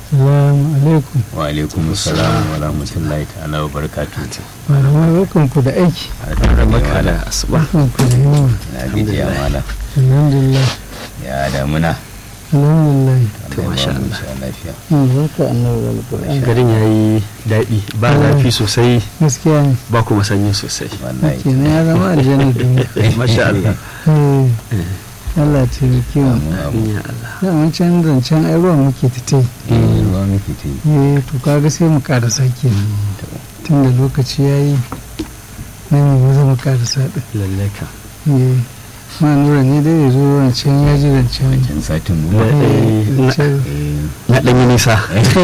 Salamu alaikum. wa alaikum salam wa rahmatullahi ta'ala wa barakatuh Malamai barkan ku da aiki. barka da asuba Barkan ku da yawa. na gajiya mala Alhamdulillah. ya damuna Alhamdulillah. To, masha Allah Allah. ya ba mu lafiya Yin barka annabi alƙur'ani. garin ya yi daɗi ba zafi sosai Gaskiya ne. ba kuma sanyi sosai wallahi Kenan ya zama aljanna duniya. masha Allah Eh, Allah ta yi mu. Amin, amin. ya Allah Daman can zancen ai ruwan muke ta ta yi. Eh, ruwa muke ta yi Eh, to kaga sai mu karasa kenan. Tun da lokaci ya yi. Na ne maza mu karasa ɗin. lallai ka Eh, ma nura ne dai ya zo wancan ya ji zancen. can satin Na- ruwa Eh, zancen. Eh, na ɗan yi nisa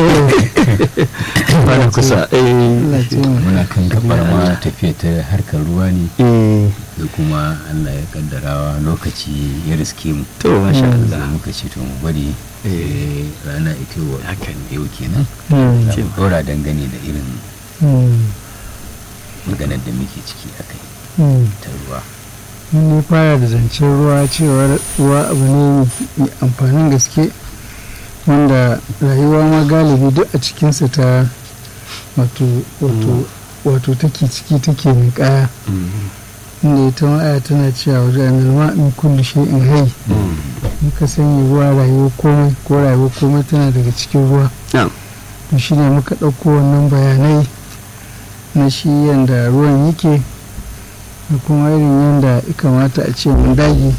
ba na kusa eh Allah ce mu. muna kan gabar ma tafiya ta harkar ruwa ne eh, da kuma Allah ya kaddarawa lokaci ya riske mu to masha Mm. da Allah muka ce to mu bari Eh. eh, rana ita wa Haka ne. yau kenan Hmm. za mu dora dangane da irin Hmm. maganar da muke ciki a kai Hmm. ta ruwa mun yi fara da zancen ruwa cewar ruwa abu ne mai amfanin gaske wanda rayuwa ma galibi duk a cikinsa ta wato wato wato take ciki take mai kaya Mm. inda ita ma'aya tana cewa wajen anilma in kulli in hai Mm. muka sanya ruwa rayuwa komai ko rayuwa komai tana daga cikin ruwa Na'am. to shi ne muka ɗauko wannan bayanai na shi yadda ruwan yake da kuma irin yadda ya kamata a ce mun dage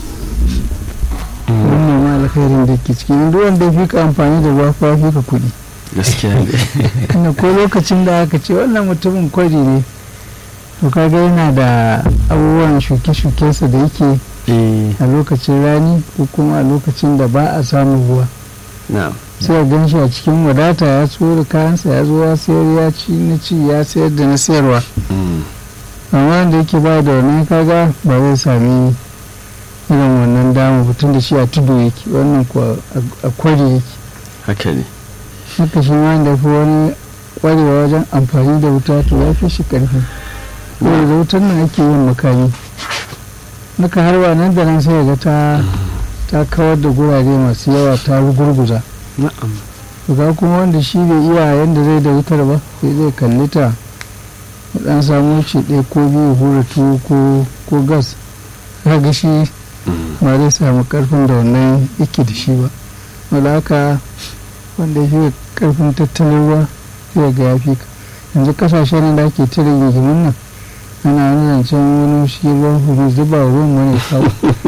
Mm. wannan ma alkhairin da ke ciki duk wanda ya fi ka amfani da ruwa fa fi ka kuɗi gaskiya ne inda ko lokacin da aka ce wannan mutumin kwari ne to kaga yana da abubuwan shuke-shukensa da yake eh a lokacin rani ko kuma a lokacin da ba a samun ruwa na'am sai a gan shi a cikin wadata ya so da kayansa ya zo ya sayar ya ci na ci ya sayar da na sayarwa Mm. amma wanda yake ba da wannan kaga ba zai sami irin wannan dama mutum da shi a tudu yake wannan kuwa a- a kwari yake haka ne haka shi ma da fi wani kwarewa wajen amfani da wuta to ya fi shi karfi saboda da wutar nan ake yin makami naka harba nan da nan sai ga ta ta kawar da gurare masu yawa ta gurguza na'am to ga kuma wanda shi bai iya yadda zai da wutar ba sai zai kalli ta ya dan samu ce ɗaya ko biyu hura tuwo ko ko gas kaga shi Mm. ba zai samu karfin da wannan yake da shi ba wanda haka wanda ya fi karfin tattalin ruwa zai ga ya fi ka yanzu kasashen da ake tare rigimin nan ana wani zancen wani shi ruwan hudu zuba ruwan wani kawo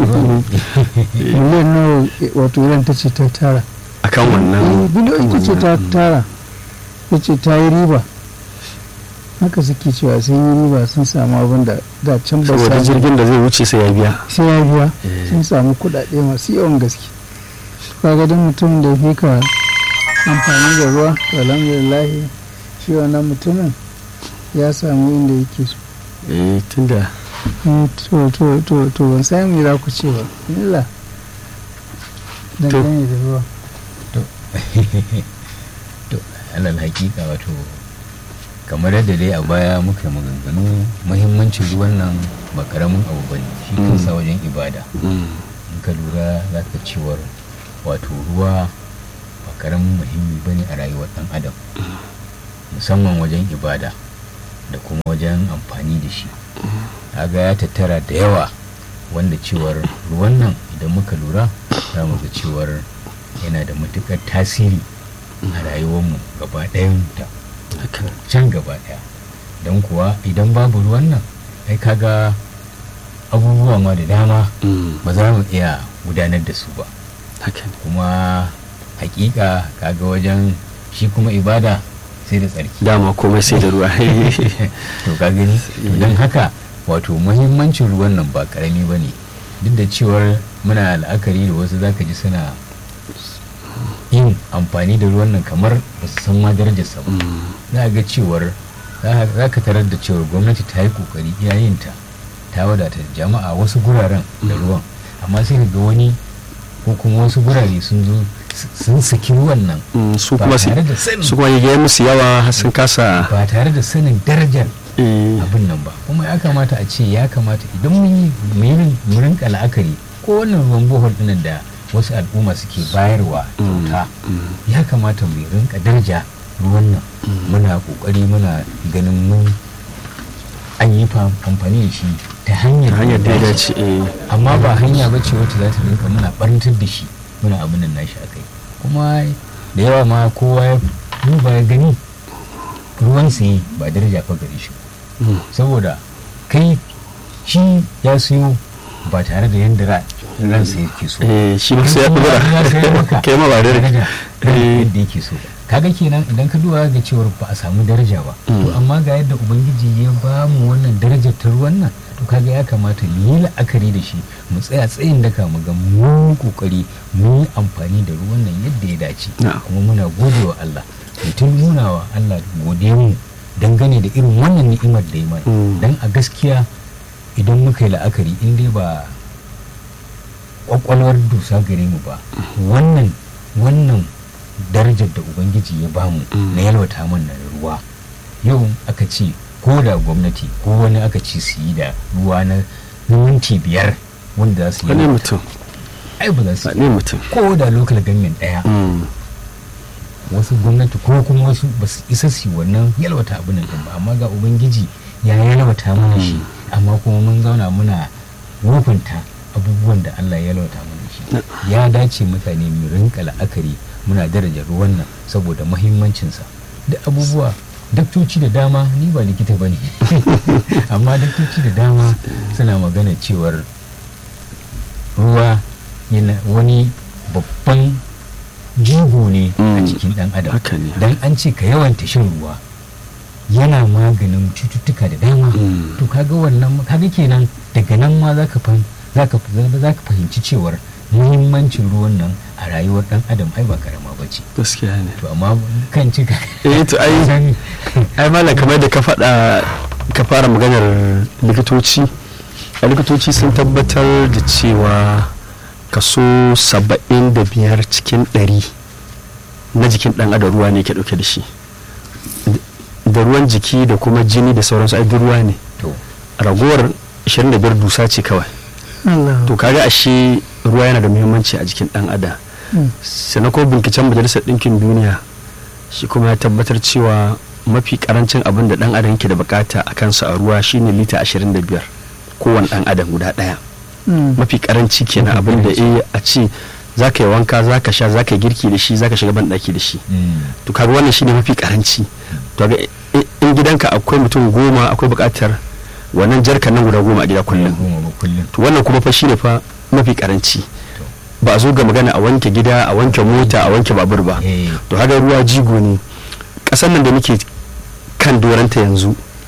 miliyan nawa wato iran ta ce ta tara akan Eh, wannan biliyoyi ta ce ta Mm. tara ta ce ta yi riba haka suke cewa sun yi riba sun samu abin da da can ba saboda samu jirgin da zai wuce sai ya biya sai ya biya Eh. sun samu kuɗaɗe masu yawan gaske kaga duk mutumin da fi ka amfani da ruwa to alhamdulillah shi wannan mutumin ya samu inda yake so eh tunda Mm, to to to to ban san me za ku ce ba illa dangane da ruwa to alal hakika wato kamar yadda dai a baya muka yi maganganu muhimmancin ruwan nan ba karamin abu bane shi Mm. kansa wajen ibada Mm. in ka lura za ka cewar wato ruwa ba karamin muhimmi bane a rayuwar dan adam musamman wajen ibada da kuma wajen amfani da shi kaga ya tattara da yawa wanda cewar ruwan nan idan muka lura za mu ga cewar yana da matukar tasiri a rayuwarmu gaba ɗayanta haka can gaba ɗaya don kuwa idan babu ruwan nan ai kaga abubuwa ma da dama Mm. ba za mu iya gudanar da su ba haka ne kuma hakika kaga wajen shi kuma ibada sai da tsarki dama komai sai da ruwa to ka gani don haka wato muhimmancin ruwan nan ba karami ba ne duk da cewar muna la'akari da wasu zaka ji suna yin amfani da ruwan nan kamar ba su san ma darajarsa ba Mm. za a ga cewar za ka tarar da cewar gwamnati ta yi kokari iyayenta ta wadata jama'a wasu guraren da ruwan amma sai ka ga wani ko kuma wasu gurare sun zo sun saki ruwan nan Mm, su ba kuma su tare da sanin su kuma yi musu yawa har sun kasa ba tare da sanin darajar eh, abin nan ba kuma ya kamata a ce ya kamata idan mun yi mu yi- mu rinka la'akari ko wannan ruwan bohol dinnan da wasu al'umma suke bayarwa kyauta ya kamata mu rinka daraja ruwan nan muna kokari muna ganin mun an yi fa- amfani da shi ta hanyar ta hanyar da ya dace. dace eh amma ba hanya ba ce wacce za ta rinka muna barantar da shi muna abin nan nashi a kai kuma da yawa ma kowa ya duba ya gani ruwan saye ba daraja fa gare shi ba. Mm. saboda kai shi ya siyo ba tare da yadda ra- ransa yake so eh shi ma sai ya Kuma dora ya sayar maka kai ma ba da daraja Eh. yadda yake so kaga kenan idan ka duba ga cewar ba a samu daraja ba to Mm. amma ga yadda ubangiji ya ba mu wannan darajar ta ruwan nan to kaga ya kamata mu yi la'akari da shi mu tsaya tsayin daka mu ga mu kokari mu yi amfani da ruwan nan yadda ya dace Na'am. kuma muna gode wa Allah mutum nuna wa Allah gode mu dangane da irin wannan ni'imar da ya mana Mm. dan a gaskiya idan muka yi la'akari in dai ba kwakwalwar dusa gare mu ba wannan wannan darajar da ubangiji ya bamu Mm. na yalwata mana da ruwa yau aka ce ko da gwamnati ko wani aka ce su yi da ruwa na na minti biyar wanda za su wani yi mutum ai ba za su yi wani mutum ko da local government daya Mm. wasu gwamnati ko kuma wasu ba su isa su yi wannan yalwata abin nan ba amma ga ubangiji ya yalwata mana shi amma kuma mun zauna muna wofinta abubuwan da Allah ya yalwata mana shi ya dace mutane mu rinka la'akari muna daraja ruwan nan saboda muhimmancinsa da abubuwa daktoci da dama ni ba likita ba ne amma daktoci da dama suna magana cewar ruwa yana wani babban jigo ne a Mm. jikin dan adam haka ne dan an ce ka yawanta shan ruwa yana maganin cututtuka da dama Mm. to kaga wannan kaga kenan daga nan ma zaka fa zaka zaka fahimci cewar muhimmancin ruwan nan a rayuwar dan adam ai ba karama bace gaskiya ne to amma kan cika eh to ai ai malam kamar da ka faɗa ka fara maganar likitoci a likitoci sun tabbatar da cewa kaso saba'in da biyar cikin ɗari na jikin ɗan adam ruwa ne ke ɗauke da shi da ruwan jiki da kuma jini da sauransu ai duk ruwa ne to ragowar 25 dusa ce kawai Allah to kaga ashe ruwa yana da muhimmanci a jikin ɗan adam Mm. sannan ko binciken majalisar ɗinkin duniya shi kuma ya tabbatar cewa mafi karancin abin da ɗan adam yake da bukata a kansa a ruwa shine lita 25 kowane ɗan adam guda ɗaya Mm. mafi karanci kenan Mafi abin da karanci. eh a ce za ka yi wanka za ka sha za ka yi girki da shi za ka shiga banɗaki da shi mm, to kaga wannan shine mafi karanci to ga i- in gidanka akwai mutum goma akwai bukatar wannan jarkan nan guda goma a gida kullum goma ba kullum to wannan kuma fa shine fa mafi karanci ba a zo ga magana a wanke gida a wanke mota a wanke babur ba eh to haka ruwa jigo ne ƙasar nan da muke kan doranta yanzu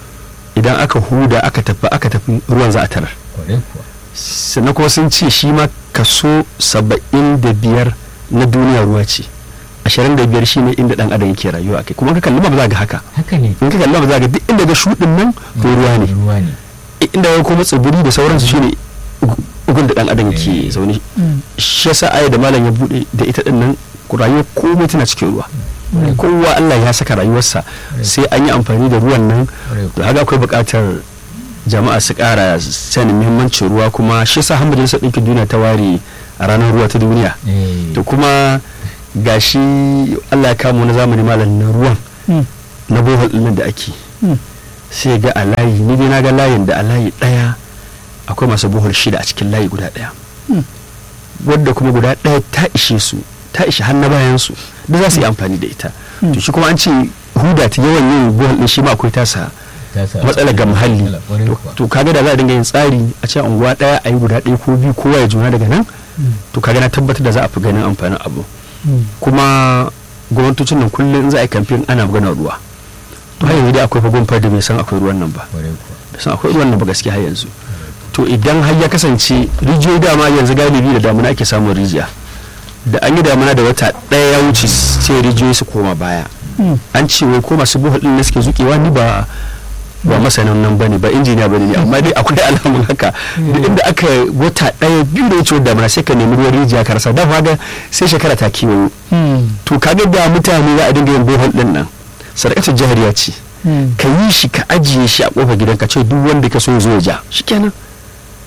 idan aka huda aka tafi aka tafi ruwan za a tarar kwarai kuwa sannan kuma sun ce shi ma kaso saba'in da biyar na duniya ruwa ce ashirin da biyar shine inda dan adam yake rayuwa kai kuma in ka kalli ba za ga haka haka ne in ka kalli ba za ga duk inda ga shuɗin nan to ruwa ne ruwa ne inda ga kuma tsibiri da sauransu shine gun da dan adam ke Eh. zaune Mm. shi yasa aya da malam ya bude da ita din nan rayuwa komai tana cikin ruwa kowa Allah ya saka rayuwarsa sai an yi amfani da ruwan nan Kwarai da haka akwai buƙatar jama'a su ƙara sanin muhimmancin ruwa kuma shi yasa har majalisar ɗinkin duniya ta ware a ranar ruwa ta duniya eh to kuma gashi Allah ya kama wani zamani malam na ruwan Mm. na bohol ɗin nan da ake Mm. sai ga a layi ni dai na ga layin da a layi ɗaya akwai masu bohol shida a cikin layi guda ɗaya Mm. wadda kuma guda ɗaya ta ishe su ta ishe har na bayan su da za su yi amfani da ita Mm. to shi kuma an ce huda ta yawan yin bohol ɗin shi ma akwai tasa ta sa- matsala ga muhalli matsala, kwarai To- kuwa. to kaga da za a dinga yin tsari a ce unguwa ɗaya a yi guda ɗaya ko biyu kowa ya juna daga nan to kaga na tabbatar da za a fi ganin amfanin abu Mm. kuma gwamnatocin nan kullum in za a yi kamfen ana maganar ruwa to har yanzu dai akwai fagon da bai san akwai ruwan nan ba kwarai kuwa bai san akwai ruwan nan ba gaskiya har yanzu to idan har ya kasance rijiyoyi dama yanzu galibi da damuna ake samun rijiya da an yi damuna da wata ɗaya ya wuce sai rijiyoyi su koma baya Mm. an ce wai ko masu buhul ɗin ne suke zuƙewa ni ba ba masanin nan bane ba injiniya bane ne amma dai akwai alamun haka duk inda aka wata ɗaya biyu da wucewar damuna sai ka nemi ruwan rijiya ka rasa da ga sai shekara ta kiwo Mm. to kaga da mutane za a dinga yin bohol ɗin nan sadakatar jahariya ce Mm. ka yi shi ka ajiye shi a kofar gidan ka ce duk wanda ka so ya zo ya ja shikenan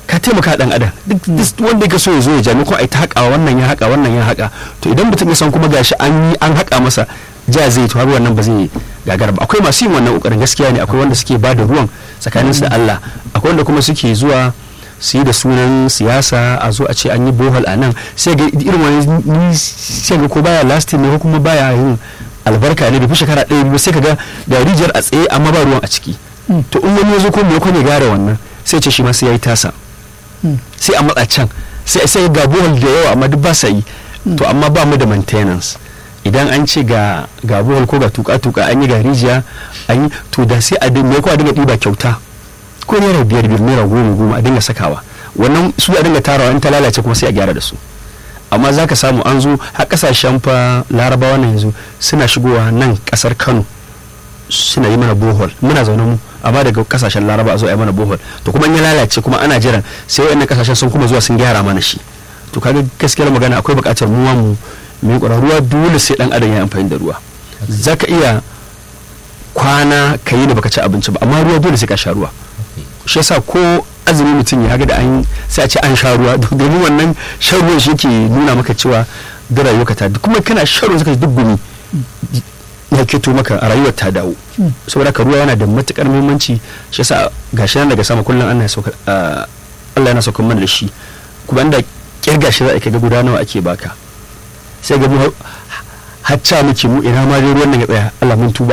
ka taimaka dan adam duk duk wanda ya so ya zo ya jami ko ai ta haƙa wannan ya haƙa wannan ya haƙa to idan mutum ya san kuma gashi an yi an haƙa masa ja zai to har wannan ba zai gagara ba akwai masu yin wannan kokarin gaskiya ne akwai wanda suke ba da ruwan tsakanin su da Allah akwai wanda kuma suke zuwa su yi da sunan siyasa a zo a ce an yi bohol a nan sai ga irin wani ni sai ga ko baya lasting ne ko kuma baya yin albarka ne bai fi shekara ɗaya biyu sai ka ga da rijiyar a tsaye amma ba ruwan a ciki to in wani ya zo ko me ya gyara wannan sai ce shi ma sai ya yi tasa sai a matsa can sai sai ga bohol da yawa amma duk ba sa yi to amma ba mu da maintenance idan an ce ga ga bohol ko ga tuka tuka an yi ga rijiya an yi to da sai a dinga ko a dinga ɗiba kyauta ko naira biyar biyar naira goma goma a dinga sakawa wannan su a dinga tarawa in ta lalace kuma sai a gyara da su amma za ka samu an zo har kasashen fa larabawa na yanzu suna shigowa nan kasar kano suna yi mana bohol muna zaune mu amma daga kasashen laraba a zo a yi mana bohol to kuma in ya lalace kuma ana jiran sai wayannan kasashen sun kuma zuwa sun gyara mana shi to kaga gaskiyar magana akwai buƙatar mu mu mai ruwa dole sai dan adam ya amfani da ruwa zaka iya kwana ka yi da baka ci abinci ba amma ruwa dole sai ka sha ruwa shi yasa ko azumi mutum ya ga da an sai a ce an sha ruwa domin wannan shan ruwan shi ke nuna maka cewa da rayuwarka ta kuma kana shan ruwa suka duk gumi ya keto maka a rayuwar ta dawo saboda ka ruwa yana da matukar muhimmanci shi yasa gashi nan daga sama kullum Allah ya sauka Allah yana sauka mana da shi kuma inda kirga shi za a ga guda nawa ake baka sai ga mu hacca muke mu ina ma dai ruwan nan ya tsaya Allah mun tuba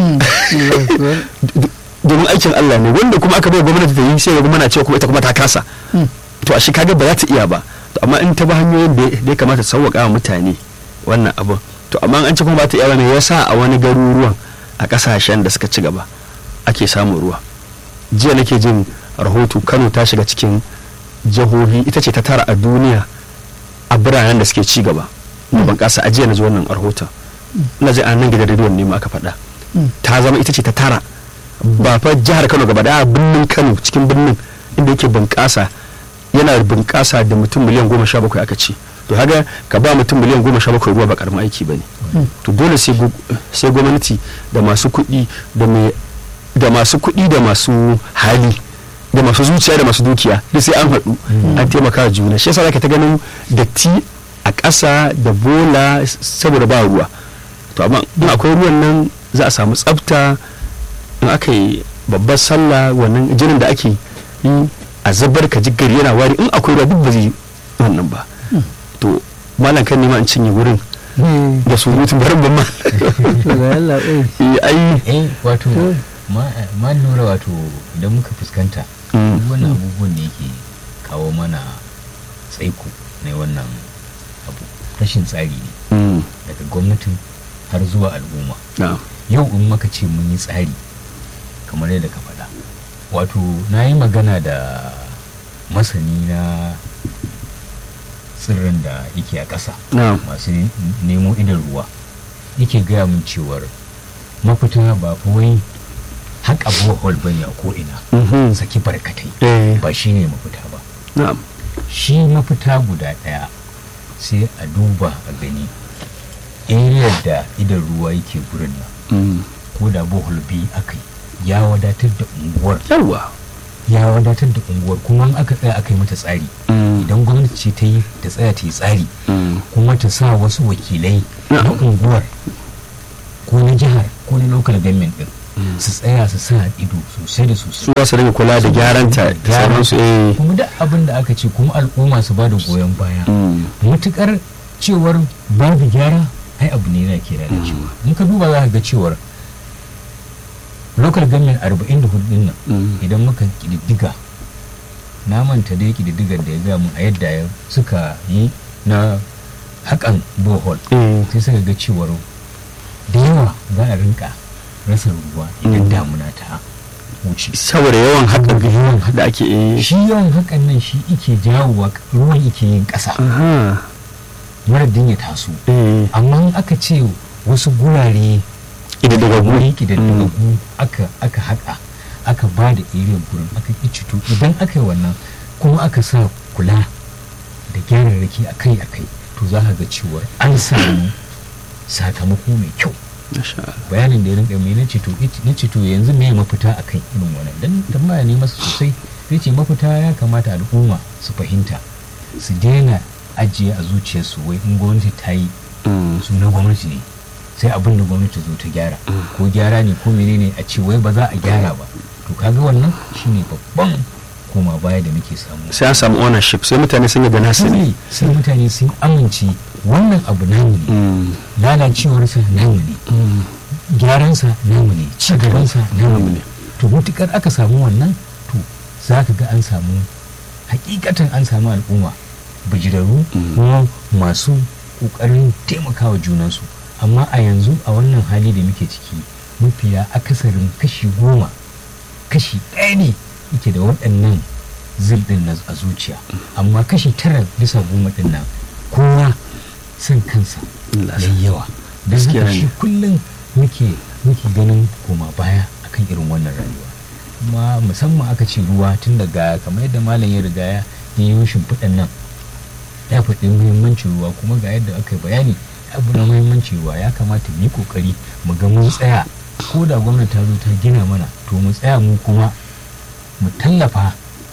domin aikin Allah ne wanda kuma aka bai gwamnati ta yi sai ga mana cewa kuma ita kuma ta kasa to a shi kaga ba za ta iya ba to amma in ta ba hanyoyin da ya kamata sauwaka wa mutane wannan abin to amma an ci kuma ba ta iya ba me yasa a wani garuruwan a kasashen da suka ci gaba ake samun ruwa jiya nake jin rahoto Kano ta shiga cikin jihohi ita ce ta tara a duniya a biranen da suke ci gaba da bunƙasa a jiya na ji wannan rahoton na ji a nan gidan rediyon ne ma aka faɗa ta zama ita ce ta tara ba fa jihar Kano gaba da birnin Kano cikin birnin inda yake bunƙasa yana bunƙasa da mutum miliyan goma sha bakwai aka ce to haga ka ba mutum miliyan goma sha bakwai ruwa ba karamin aiki ba ne to dole sai gwamnati da masu kuɗi da masu kuɗi da masu hali da masu zuciya da masu dukiya da sai an haɗu an taimaka juna shi yasa zaka ta ganin datti a ƙasa da bola saboda ba ruwa to amma in akwai ruwan nan za a samu tsafta in aka yi babbar sallah wannan jinin da ake yi a zabar ka gari yana wari in akwai ruwa duk ba zai wannan ba to malam kan nema in cinye wurin da surutun barin ban ma ai eh wato ma lura wato idan muka fuskanta wannan abubuwan ne yake kawo mana tsaiko na wannan abu rashin tsari ne daga gwamnatin har zuwa al'umma yau in maka ce mun yi tsari kamar yadda ka faɗa wato na yi magana da masani na tsirran da yake a ƙasa masu nemo idan ruwa yake gaya min cewar mafita ba wai haƙa bohol bane a ko'ina saki barkatai ba shi ne mafita ba shi mafita guda ɗaya sai a duba a gani area da idan ruwa yake gurin nan ko da bohol biyu aka yi ya wadatar da unguwar yawa ya wadatar da unguwar kuma aka tsaya aka yi mata tsari idan gwamnati ce ta yi ta tsaya ta yi tsari kuma ta sa wasu wakilai na unguwar ko na jihar ko na local government din su tsaya su sa ido sosai da sosai su su rage kula da gyaran ta da sauransu eh kuma duk abin da aka ce kuma al'umma su ba da goyon baya matukar cewar babu gyara ai abu ne yana ke lalacewa in ka duba za ka ga cewar local government 44 din nan idan muka kididdiga na manta dai kididdigar da ya gaya mun a yadda ya suka yi na hakan bohol sai suka ga cewar da yawa za a rinka rasa ruwa idan damuna ta wuce saboda yawan hakan yawan da ake yi shi yawan hakan nan shi ike jawowa ruwan ike yin ƙasa maradin ya taso amma aka ce wasu gurare ƙididdigaggu wuri ƙididdigaggu aka aka haƙa aka ba da area gurin aka cito idan aka yi wannan kuma aka sa kula da gyararraki akai akai to za ka ga cewa an samu sakamako mai kyau bayanin da ya rinka mai na ceto na ceto yanzu me mafita akan irin wannan dan tambaya ne masa sosai sai ce mafita ya kamata al'umma su fahimta su daina ajiye a zuciyarsu wai in gwamnati ta yi Mm. su na gwamnati ne sai abin da gwamnati zo ta gyara ko gyara ne ko menene a ce wai ba za a gyara ba to kaga wannan shine babban koma baya da muke samu sai an samu ownership sai mutane sun yadda nasu ne sai sai mutane sun amince wannan abu namu ne Mm. lalacewarsa namu ne Mm. gyaransa namu ne ci gabansa namu ne to mutukar aka samu wannan to za ka ga an samu hakikatan an samu al'umma bijirarru kuma masu kokarin taimakawa junansu amma a yanzu a wannan hali da muke ciki mafiya akasarin kashi goma kashi ɗaya ne yake da waɗannan zirɗin na a zuciya amma kashi tara bisa goma ɗin nan kowa son kansa Allah ya yawa don Gaskiya haka ne. shi kullum muke muke ganin koma baya akan irin wannan rayuwa kuma musamman aka ce ruwa tun daga kamar yadda malam ya riga ya yi shimfiɗan nan ya faɗi muhimmancin ruwa kuma ga yadda aka yi bayani abu na muhimmancin ruwa ya kamata mu yi ƙoƙari mu ga mun tsaya ko da gwamnati ta zo ta gina mana to mu tsaya mu kuma mu tallafa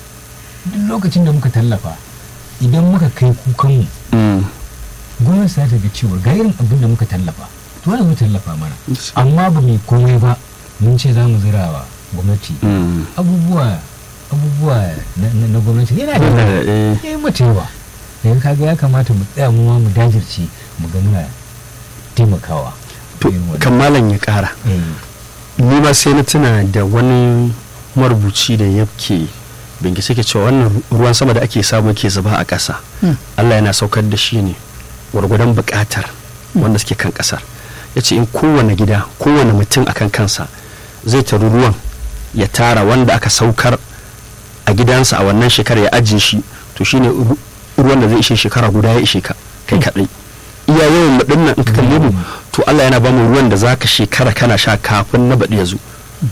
duk lokacin da muka tallafa idan muka kai kukanmu Mm. gwamnati za ta ga cewa ga irin abin da muka tallafa to wani mu tallafa mana amma ba mai komai ba mun ce za mu zira wa gwamnati Mm. abubuwa abubuwa na, na, na gwamnati yana da Yana yawa da- eh. ya yi mata yawa daga kaga ya kamata mu tsaya mu ma mu dajirce mu ga muna taimakawa to irin wannan. kan malam ya kara Eh, ni ma sai na tuna da wani marubuci da yake bincike ke cewa wannan ruwan sama da ake samu ke zuba a ƙasa Mm. Allah yana saukar da shi ne gwargwadon buƙatar wanda suke kan ƙasar ya ce in kowane gida kowane mutum akan kansa zai taru ruwan ya tara wanda aka saukar a gidansa a wannan shekarar ya ajiye shi to shine ru- ruwan da zai ishe shekara guda ya ishe ka kai kaɗai iya yawan mu dinnan in ka kalle mu to Allah yana bamu ruwan da zaka shekara kana sha kafin na baɗi ya zo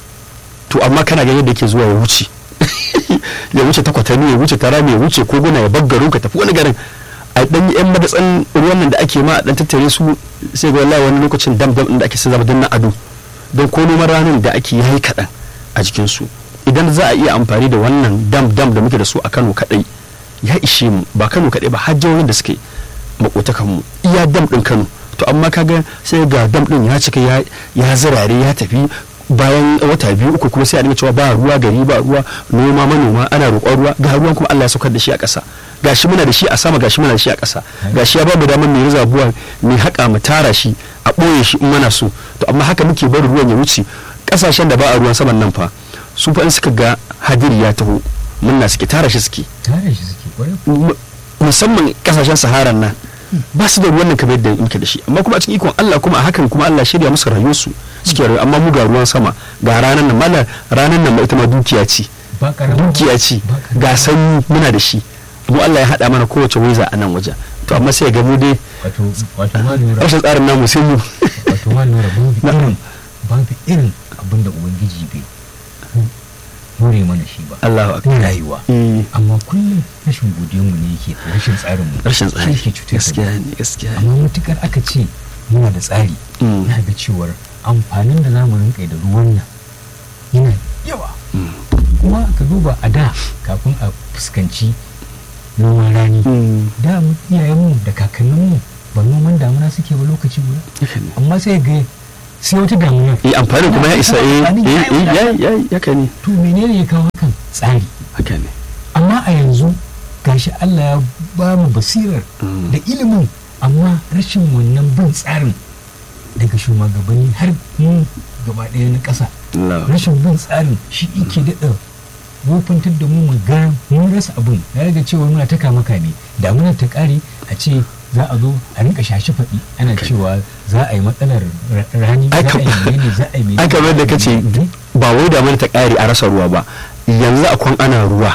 to amma kana ganin da yake zuwa ya wuce ya wuce ta kwatami ya wuce ta rami ya wuce koguna ya baggaro ka tafi wani garin a dan yi yan madatsan ruwan nan da ake ma a dan tattare su sai ga wallahi wani lokacin dam dam din da ake sai zama dan na ado don ko noman ranar da ake yi kaɗan a jikin su idan za a iya amfani da wannan dam dam da muke da su a Kano kadai ya ishe mu ba Kano kadai ba har jihohin da suke makotakan mu iya dam din Kano to amma kaga sai ga dam din ya cika ya ya zirare ya tafi bayan wata biyu uku kuma sai a dinga cewa ba ruwa gari ba ruwa noma manoma ana roƙon ruwa ga ruwan kuma Allah ya saukar da shi a ƙasa gashi muna da shi a sama gashi muna da shi a ƙasa gashi ya ba mu damar mai rizabuwa mai haƙa mu tara shi a ɓoye shi in mana so to amma haka muke bari ruwan ya wuce ƙasashen da ba a ruwan saman nan fa su fa in suka ga hadiri ya taho munna suke tara shi suke tare shi suke kwarai mu- musamman kasashen saharan nan ba su da ruwan nan kamar yadda muke da shi amma kuma a cikin ikon Allah kuma a hakan kuma Allah shirya musu rayuwarsu suke rayuwa amma mu ga ruwan sama ga ranar nan mala ranar nan ma ita ma dukiya ce ba karama dukiya ce ba karama. ga sanyi muna da shi mu Allah ya haɗa mana kowace waiza a nan wajen to amma sai ga mu dai wato wato ma lura rashin tsarin namu sai mu wato ma lura babu irin babu irin abin da ubangiji bai hore mana shi ba Allahu akbar na rayuwa Eh, amma kullum rashin godiyarmu ne yake rashin tsarin mu rashin tsari shi ke cutar da gaskiya mu ne gaskiya ne amma matukar aka ce muna da tsari Mm. na ga cewar amfanin da zamu rinka da ruwan nan yana yawa Mm. kuma ka duba a da kafin a fuskanci noman rani Mm. da mu iyayenmu da kakanninmu ba noman damuna suke ba lokaci guda haka ne amma sai ga sai wata damuna eh amfanin kuma ya isa eh Amfanin ya eh yi eh, ya ya haka ne to menene ya kawo hakan tsari haka ne amma a yanzu gashi Allah ya ba mu basirar Mm. da ilimin amma rashin wannan bin tsarin daga shugabanni har mu gaba ɗaya na ƙasa Allah rashin bin tsarin shi ike daɗa wofantar da mu mu ga mun rasa abin na daga cewa muna ta kama kame damunar ta ƙare a ce za a zo a rinka shashi faɗi ana cewa za a yi matsalar ra- rani za Ai, a kam- yi menene za a yi menene ai kamar da kace ba wai da mana ta ƙare a rasa ruwa ba yanzu akwai ana ruwa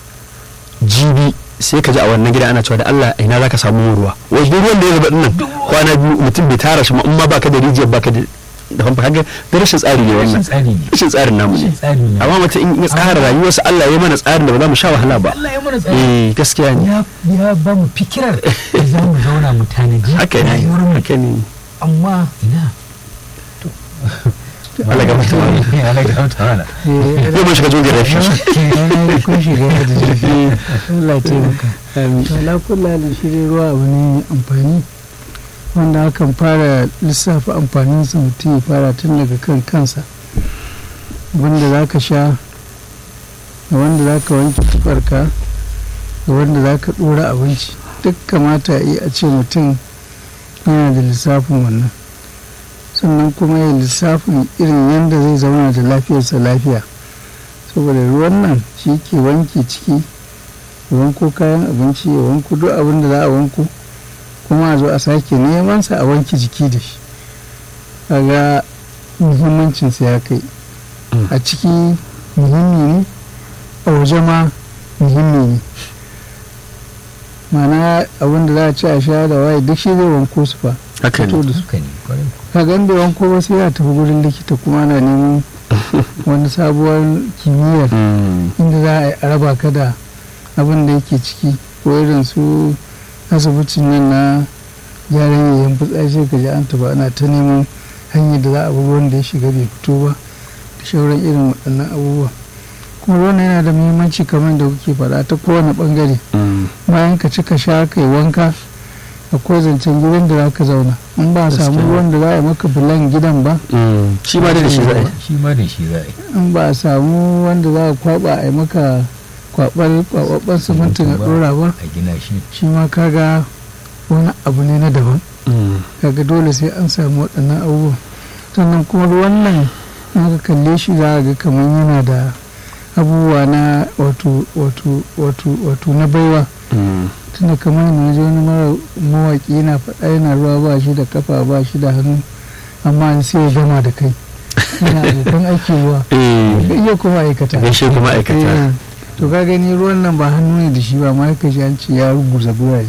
jibi sai ka ji a wannan gida ana cewa da Allah ina zaka samu ruwa wai duk ruwan da ya zuba dinnan kwana biyu mutum bai tara shi ma in ma baka da rijiyar baka da da famfa kaga da rashin tsari ne rashin wannan tsari ne rashin tsarin namu ne rashin tsari ne amma mutum in ya tsara rayuwarsa Allah ya mana tsarin da ba za mu sha wahala ba Allah ya mana tsari eh gaskiya ne ya ya ba mu fikirar da za mu zauna mu tanaji haka ne rayuwar mu haka ne amma ina to Allah ga mutum Allah ga mutum mana Eh, yau mun shiga jogin rafi ranar kun shiga da jirgi Allah ce maka to ala kullalin shi dai ruwa abu ne mai amfani wanda akan fara lissafa amfaninsa mutum ya fara tun daga kan kansa wanda za ka sha da wanda za ka wanke tufarka da wanda za ka ɗora abinci duk kamata yi a ce mutum yana da lissafin wannan sannan kuma ya lissafin irin yadda zai zauna da lafiyarsa lafiya saboda ruwan nan shi ke wanke ciki ya wanko kayan abinci ya wanko duk abin da za a wanko kuma a zo a sake neman sa a wanke jiki da shi kaga muhimmancinsa ya kai a ciki muhimmi ne a waje ma muhimmi ne mana abin da za a ci a sha da waye duk shi zai wanko su fa haka fito ne da su suka ne kwarai ka gan bai wanko ba sai ya tafi gurin likita kuma ana neman wani sabuwar kimiyyar Mm. inda za a yi a raba ka da abin da yake ciki ko irin su asibitin nan na gyaran yayin fitsari sai ka ji an taba ana ta neman hanyar da za a bi wanda ya shiga bai fito ba da shauran irin waɗannan abubuwa kuma ruwan yana da muhimmanci kamar da kuke faɗa ta kowane ɓangare Mm. bayan ka ci ka sha ka yi wanka akwai zancen gidan da za ka zauna in ba a samu Gaskiya. ruwan da za a yi maka bulan gidan ba Mm. shi ma dai da shi za a yi shi ma da shi za a yi in ba a samu wanda za a kwaba a yi maka kwabar kwababban simintin a dora ba a gina shi shi ma kaga wani abu ne na daban Mm. kaga dole sai an samu waɗannan abubuwan sannan kuma ruwan nan in ka kalle shi za a ga kamar yana da abubuwa na wato wato wato wato na baiwa Mm. tunda kamar na ji wani mara mawaƙi yana faɗa yana ruwa ba shi da kafa ba shi da hannu amma sai ya gama da kai yana abokan aiki ruwa Eh. ka iya kuma aikata gaishe kuma aikata Eh, to ka gani ruwan nan ba hannu ne da shi ba ma ka ji an ce ya ruguza gurare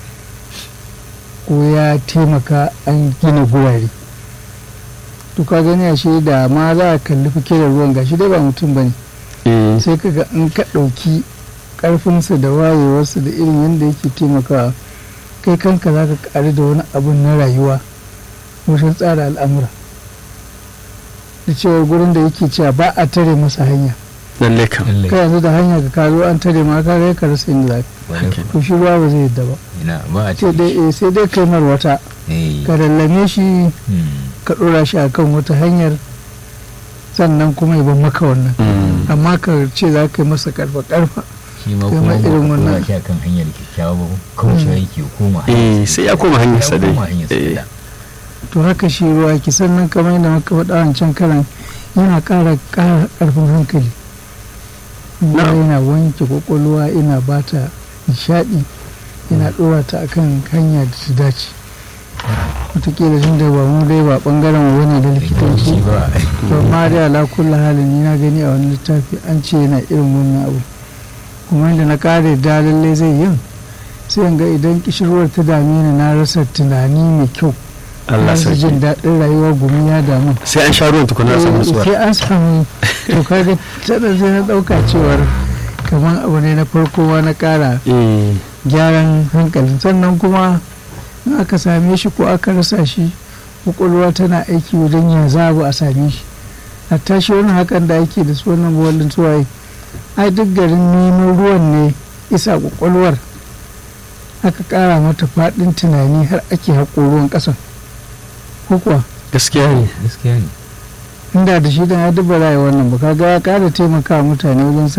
ko ya taimaka an gina gurare to ka gani a shi da ma za a kalli fike da ruwan gashi dai ba mutum ba ne Eh. sai ka ga in ka ɗauki ƙarfinsa da wayewarsa da irin yadda yake taimakawa kai kanka za ka ƙari da wani abun na rayuwa wajen tsara al'amura da cewar gurin da yake cewa ba a tare masa hanya lalle kam lallai kai yanzu da hanya ka kazo an tare ma ka kai ka rasa inda za ka kwarai Haka. to shi ruwa ba zai yadda ba ina ba a sai ce dai eh, sai dai kai mar wata eh ka lallame shi hmm, ka ɗora shi akan wata hanyar sannan kuma ya ban maka wannan Mm. amma ka ce za ka yi masa karfa karfa shi ma Kai kuma ma ba irin ka wannan. tura shi akan hanyar kyakkyawa ba kauce Mm. yake koma Eh, hanyar sai ya koma hanyarsa dai. koma hanyarsa Eh. da. to haka shi ruwa ki sannan kamar yadda muka faɗa wancan karan yana ƙara ƙara ƙarfin hankali ruwa Na'am. yana wanke kwakwalwa yana bata nishaɗi yana ɗora ta akan hanya da ta dace wataƙila tun da ba mu dai ba ɓangaren mu bane da likitanci shi ba to ma dai ala kulli halin ni na gani a wani littafi an ce yana irin wannan abu kuma inda na kare da lallai zai yin sai in ga idan kishirwar ta dame ni na rasa tunani mai kyau Allah na rasa jin sarki daɗin rayuwa gumi ya damu sai an sha ruwan tukuna a samu Eh, nutsuwa sai an samu to kaga tana sai na ɗauka cewar kamar abu ne na farko ma na ƙara Eh. gyaran hankali sannan kuma in aka same shi ko aka rasa shi kwakwalwa tana aiki wajen ya zabu a same shi hatta shi wani hakan da ake da su wannan buwallin suwaye ai duk garin nemo ruwan ne isa kwakwalwar aka kara mata faɗin tunani har ake haƙo ruwan ƙasan ko kuwa gaskiya ne gaskiya ne inda da shi dan ya dubara wannan ba kaga ya ƙara taimaka mutane wajen